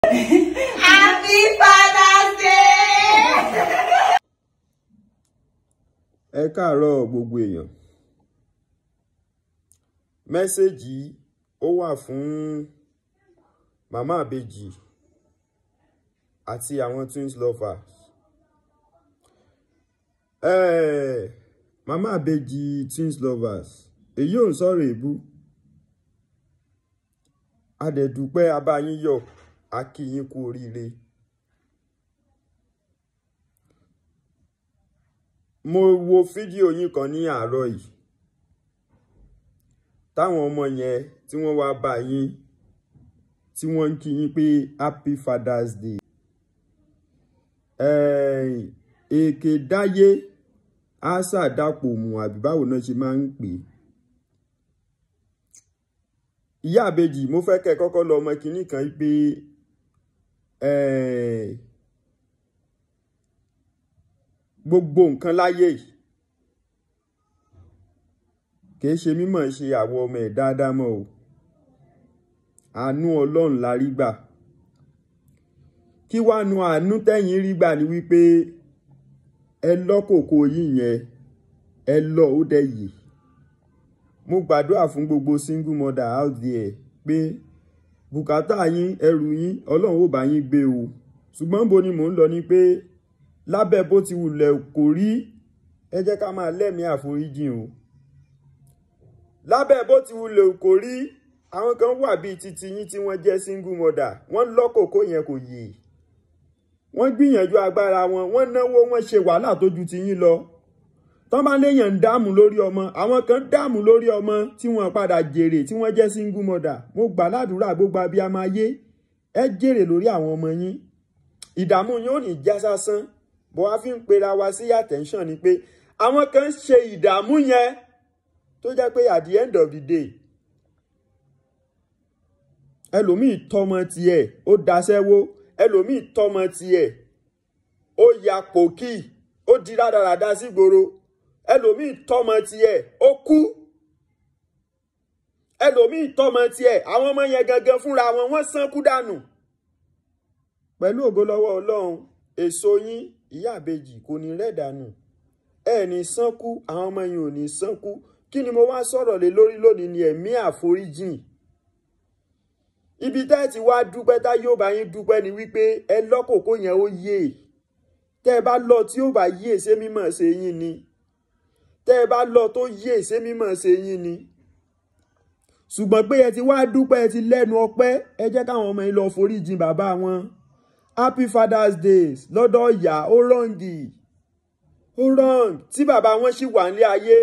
Happy Father's Day! ẹ káàárọ̀ gbogbo èèyàn mẹ́sẹ̀gì ó wà fún màmá àbèjì àti àwọn twins lovers eh, màmá àbèjì twins lovers èyí ò ń sọ̀rọ̀ èébú adẹ̀dúpẹ́ abáyín yọ̀ a kí yín kú oríire. mo wo fídíò yín kan ní àárọ̀ yìí táwọn ọmọ yẹn tí wọ́n wá bá yín tí wọ́n ń kí yín pé happy father's day èké dáyé àṣà dàpọ̀ mù àbí báwo náà ṣe máa ń pè é ìyá àbèjì mo fẹ́ kẹ́ ẹ kọ́kọ́ lọ ọmọ kìíní kan pé gbogbo nǹkan láyé yìí kìí ṣe mímọ̀ ṣe àwọn ọmọ ẹ̀ dáadáa mọ́ o àánú ọlọ́run la rí gbà kí wàá nu àánú tẹ̀yìn rí gbà ni wípé ẹ lọ́kòkò yìí yẹn ẹ lọ ó dẹ̀ yìí mo gbàdúrà fún gbogbo single mother out there pé bùkátà yín ẹrù yín ọlọ́run ò bá yín gbé o ṣùgbọ́n bo ni mò ń lọ ni pé lábẹ́ bó ti wulẹ̀ kò rí ẹ jẹ́ ká máa lẹ́mìí àforíjìn o lábẹ́ bó ti wulẹ̀ kò rí àwọn kan wà bíi titi yín tí wọ́n jẹ́ single mother wọ́n lọ́kòkó yẹn kò yè wọ́n gbìyànjú agbára wọn wọ́n náwó wọ́n ṣe wàhálà tó ju ti yín lọ tán bá léèyàn ń dààmú lórí ọmọ àwọn kan dààmú lórí ọmọ tí wọ́n padà jèrè tí wọ́n jẹ́ single mother mo gbà ládùúrà gbogbo abiyamọ ayé ẹ jèrè lórí àwọn ọmọ yín ìdààmú yín ò ní já sásán bó wá fi ń pera wa sí attention ni pé àwọn kan ṣe ìdààmú yẹn tó jẹ́ pé at the end of the day ẹlòmíì tọmọ tiẹ̀ ó daṣẹ́wó ẹlòmíì tọmọ tiẹ̀ ó ya pòkì ó di rádaràda sígboro ẹlòmíì tọmọ tiẹ̀ ó kú ẹlòmíì tọmọ tiẹ̀ àwọn ọmọ yẹn gangan fúnra wọn wọ́n sánkú dànù pẹ̀lú ògo lọ́wọ́ Ọlọ́run èso yín ìyá àbejì kò ní rẹ̀ dànù ẹ ní sánkú àwọn ọmọ yín ò ní sánkú kí ni mo wá sọ̀rọ̀ lé lórí lónìí ni ẹ̀mí àforíjìn ibi tá ẹ ti wá dúpẹ́ tá yóò bá yín dúpẹ́ ni wípé ẹ lọ́kòkó yẹn ó yé tẹ́ ẹ bá lọ tí ó bá yé ṣé mímọ̀ ṣe yín ni tẹ́ ẹ bá lọ tó yé ṣé mímọ̀ ṣe yín ni ṣùgbọ́n pé ẹ ti wá dúpẹ́ ẹ ti lẹ́nu ọpẹ́ ẹ jẹ́ káwọn ọmọ yín lọ foríjìn bàbá wọn happy father's day lọ́dọ̀ ìyá ó rọ̀ǹgì ó rọ̀ǹg tí bàbá wọn ṣì wà nílé ayé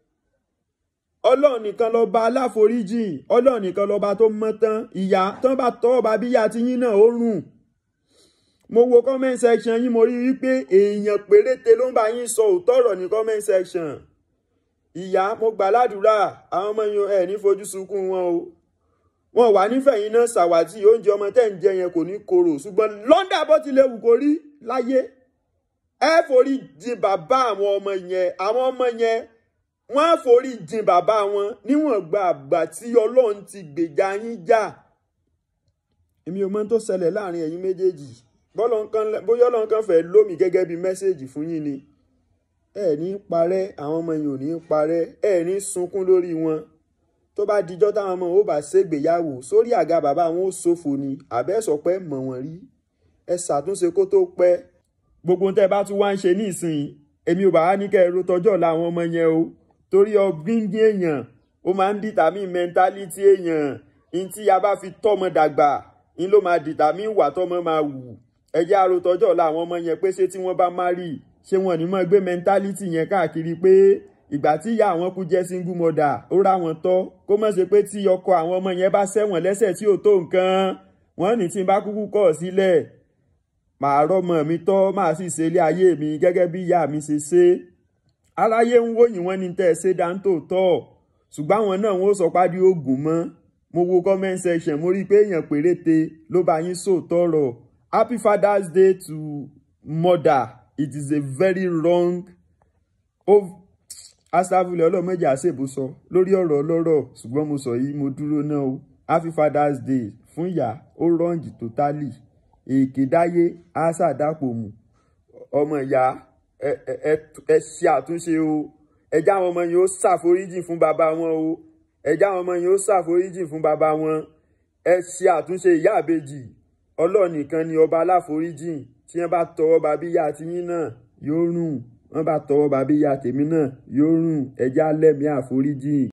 ọlọ́run nìkan lọ́ba aláforíjìn ọlọ́run nìkan lọ́ba tó mọ́ tán ìyá tán bá tọ́ ọba bíyà tí yín náà ó rùn mo wo comment section yín mo rí wípé èèyàn péréte ló ń bá yín sọ òótọ́ ọ̀rọ̀ ní comment section ìyá mo gbà ládùúrà àwọn ọmọ yín ẹ̀ ní fojú sunkún wọn o wọn wà nífẹ̀ẹ́ yín náà ṣàwátì oúnjẹ ọmọ tẹ́ ń jẹ yẹn kò ní korò ṣùgbọ́n lọ́ndà bó ti lè wù kó rí láyé ẹ forí jìn bàbá àwọn ọmọ yẹn àwọn ọmọ yẹn wọ́n á forí jìn bàbá wọn níwọ̀n gba àgbà tí ọlọ́run ti gbèjà yín jà èmi ò mọ̀ tó ṣẹlẹ̀ láàrin ẹ̀yin méjèèjì bóyá ọlọ́run kan fẹ́ lómi gẹ́gẹ́ bí mẹ́sẹ̀gì fún yín ni ẹ ní parẹ́ àwọn ọmọ yìí ò ní parẹ́ ẹ ní sunkún lórí wọn tó bá dijọ́ táwọn ọmọ ò bá ṣègbéyàwó sórí àga bàbá wọn ó ṣòfò ni àbẹ́sọ̀pẹ́ mọ̀ wọ́n rí ẹ ṣàtúnṣe kó tó pẹ́ gbogbo tẹ́ bá tún wá ń ṣe nísìnyí èmi ò bá wá ní kẹ́ ẹ ro tọjọ́ ọ̀la àwọn ọmọ yẹn o torí ọgbíngí èèyàn ó máa ń dìtàmí mẹ́ńtálítì èèyàn ní tí a bá fi tọ́mọ dàgbà ní ló máa dìtàmí ìwà tọ́mọ máa wù ẹ jẹ́ àrò tọjọ́ ọ̀la àwọn ọmọ yẹn pé ṣé tí wọ́n bá má rí ṣé wọn ní mọ́ gbé mẹ́ńtálítì yẹn káàkiri pé ìgbà tí ìyá àwọn kú jẹ́ single mother ó rá wọn tọ́ kó mọ̀ ṣe pé tí ọkọ àwọn ọmọ yẹn bá ṣẹ̀wọ̀n lẹ́sẹ̀ tí ò tó nǹkan wọ́n ní tí n bá kúkú kọ̀ sílẹ̀ màá rọ́mọ mi tọ́ màá sì ṣe ilé ayé mi gẹ́gẹ́ bí ìyá mi ṣe ṣe aráyé ń wòyìn wọn ní tẹ́ ẹ ṣe dáńtò tọ́ ṣùgbọ́n àwọn náà wọ́n sọ pádì oògùn mọ́ mo wo comment section mo rí i pé èèyàn péréte ló bá yín sòótọ́ rọ̀ happy father's day to mother it is a very wrong asafilẹ ọlọmọdé àṣebùsọ lórí ọ̀rọ̀ ọlọ́rọ̀ ṣùgbọ́n mo sọ yìí mo dúró náà o happy father's day fún ìyá ó rọǹgì totally èké dáyé á ṣàdápò mù ọmọ ìyá ẹ ẹ ẹ ṣe àtúnṣe o ẹjá àwọn ọmọ yẹn ó ṣàforíjì fún bàbá wọn o ẹjá àwọn ọmọ yẹn ó ṣàforíjì fún bàbá wọn ẹ ṣe àtúnṣe ìyá àbejì ọlọ́run nìkan ni ọba aláforíjì tí wọ́n bá tọwọ́ bá bíyà tiyín náà yóò rùn wọ́n bá tọwọ́ bá bíyà tèmi náà yóò rùn ẹjá lẹ́mìí àforíjì.